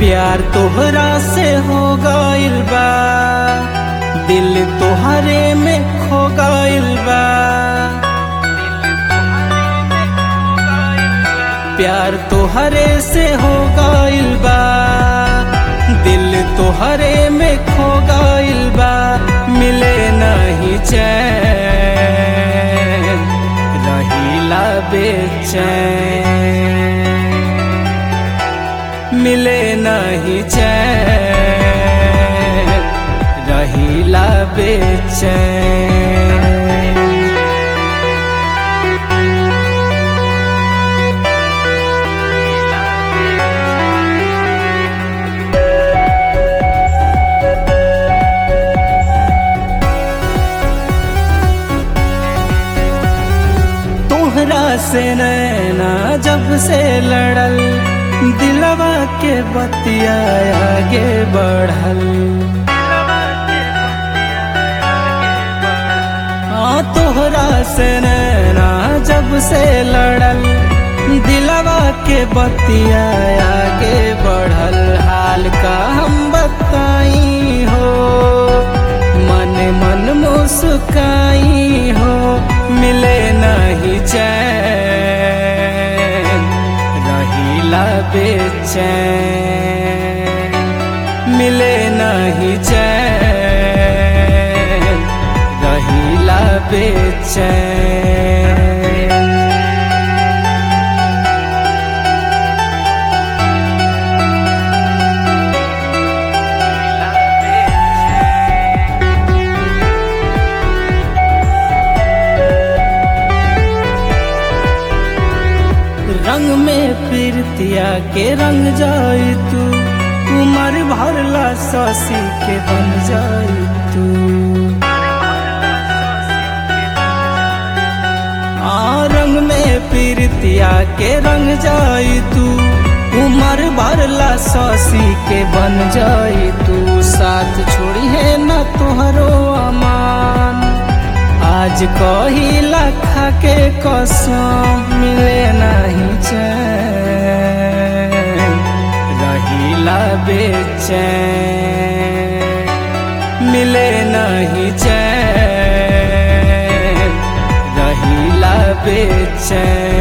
प्यार तोहरा से हो गइल बा दिल तोहरे में खो गइल बा प्यार तोहरे से हो गइल बा दिल तोहरे में खो गइल बा मिले नहीं चैन रहीला बेचैन मिले नहीं चैन रहीला बेचैन तोहरा से नैना जब से लड़ल दिलवा के बतिया आगे बढ़ल हाँ तोहरा से नैना जब से लड़ल दिलवा के बतिया आगे बढ़ल हाल का हम बताई हो मन मन मुस्काई हो मिले नहीं चैन रहीला बेचैन मिले नहीं चैन रहीला बेचैन रंग में प्रीतिया के रंग जाई तू उमर भरला ससी के बन जाई तू आ रंग में प्रीतिया के रंग जाई तू उमर भरला ससी के बन जाई तू साथ छोड़ी है न तोहरो अमान आज कहिला खा के कसम मिले नहीं चैन रहीला बेचैन मिले नहीं चैन रहीला बेचैन